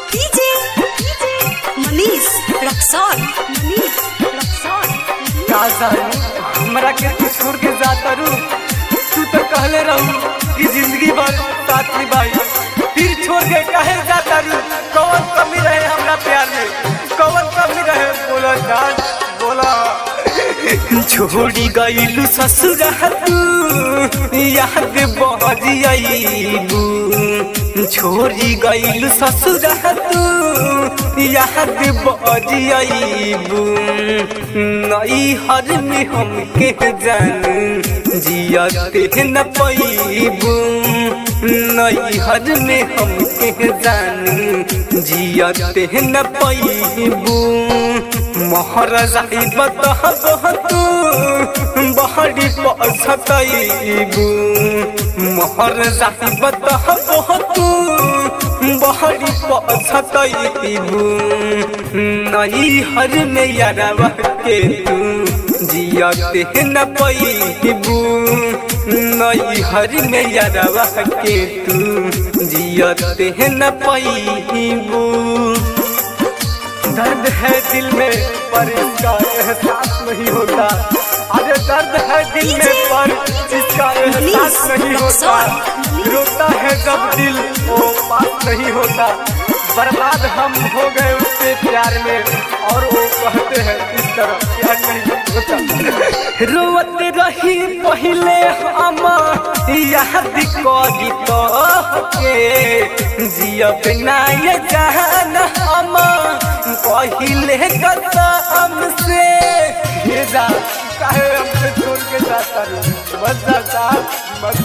DJ Manish Raxaul Manish Raxaul का जानी हमरा के तू छोड़ के जाता रू तू तो कहले रहू कि जिंदगी भर साथ निभाई फिर छोड़ के काहे जाता रू कौन कमी रहे हमरा प्यार में कौन कमी रहे बोला जान बोला छोड़ी गईलू ससुर तू याद बहरी आईबू छोड़ी गईलू ससुर तू याद बहरी आईबू नई हर में हमके जान जियते न पैबू नई हर में हमके जान जियते न पैबू मोहर जाई बतह तू बहरी पछतैबू मोहर जाई बतह तू बहरी पछतैबू नई हर में यारवा के तू जियते न पैबू नई हर में यारवा के तू जियते न पैबू दर्द है दिल में पर इसका एहसास नहीं होता अरे दर्द है दिल में पर इसका एहसास नहीं होता रोता है जब दिल वो पास नहीं होता बर्बाद हम हो गए उसके प्यार में और वो कहते हैं इस तरह प्यार नहीं होता रोवत रही पहले हम याद करी तो के जियब ना ये जान हम पहले कसम से ये जा काहे हमसे छोड़ के जाता रू मत जाता मत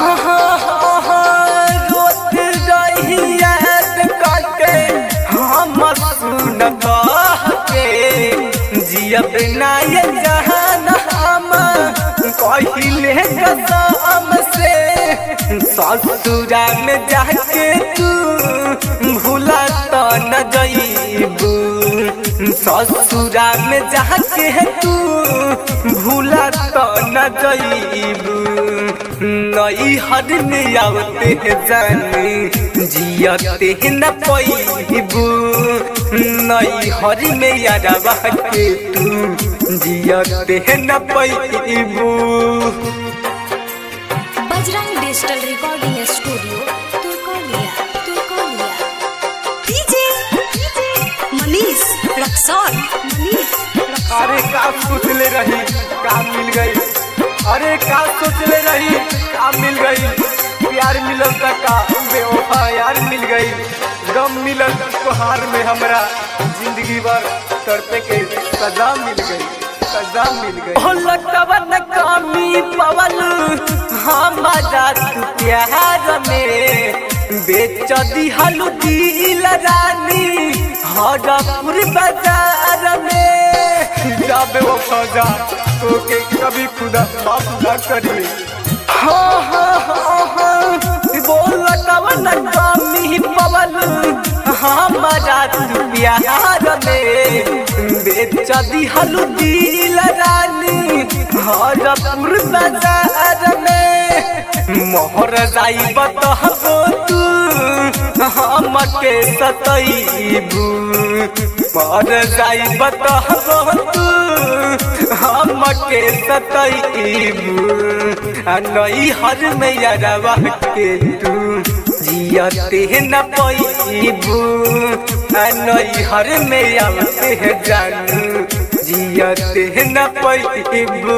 रोत रही याद करके हम सुन के जियब ना ये जहान हम पहले कसम से ससुरा में जाके तू भूला तो न जईबू ससुरा में जाके तू भूला तो न जईबू नई हर में आवते जानी जियते न पैबू नई हर में यारवा के तू जियते न पैबू Bajrang digital recording studio Turkauliya Turkauliya DJ Manish Raxaul Manish Raxaul अरे का सोचले रही का मिल गई अरे का सोचले रही का मिल गई प्यार मिलल त का बेवफा यार मिल गई गम मिलल तोहार में हमरा जिंदगी भर तड़पे के सजा मिल गई सजा मिल गई हो लटवन कमी पवल हमारा तू प्यार में बेच दिहल दिल रानी हरपुर बाजार में जाबे वो खजा तो के कभी खुदा माफ ना करिए हाँ हाँ हाँ हाँ बोल कवन कमी पवन हमारा तू प्यार में बेच दिहल दिल रानी हरपुर बाजार में मोहर जाई बतहबो तू हमके सतैबू मर जाई बतहबो तू हमके सतैबू आ नई हर में यारवा के तू जियते न पैबू आ नई हर में आवते जानू जियते न पैबू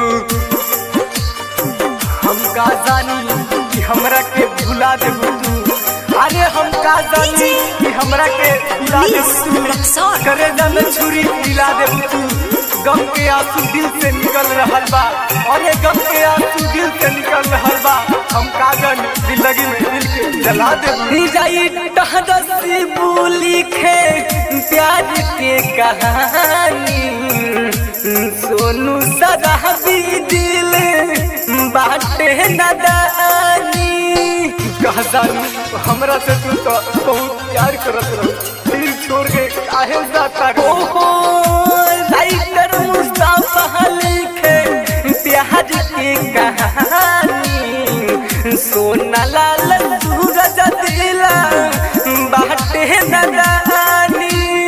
हम का जानी कि हमरा के भुला देबू तू अरे हम का जानी कि हमरा के भुला देबू तू रक्सौल करे जान छुरी पिला देबू तू गम के आंसू दिल से निकल रहल बा और ये गम के आंसू दिल से निकल रहल बा हम कागन जिंदगी में दिल के जला देबू जाई टहदसी बोली खे प्यार के कहानी सोनू सदा भी दिल बाटे नदानी कहजानी हमरा से तू तो बहुत प्यार करत रहो फिर छोड़ के काहे जाता हो हो राइटर मुस्तफा लिखे प्यार के कहानी सोना लाल सूरज दिला बाटे नदानी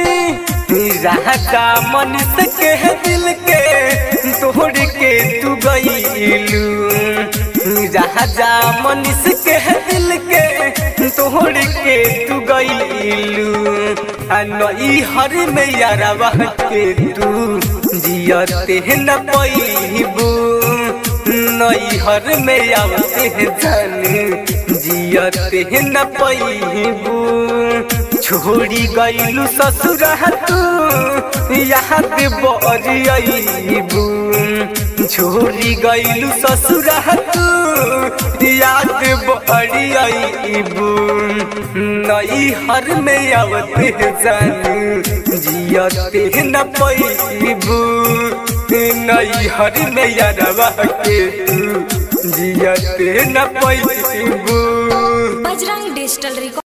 राजा मनुष्य के दिल के तोड़ के तू गईलू राजा मनुष्य के दिल के तोड़ के तू गईलू नई हर में यारवा के तू जियते न पैबू नई हर में आवते जन जियते न पैबू छोड़ी गईलू ससुर तू याद बरियबू छोड़ी गईलू ससुर तू याद बरियबू नई हर में आवते जन जियते न पैबू नई हर में यारवा के तू जियते न पैबू बजरंग डिजिटल रिकॉर्ड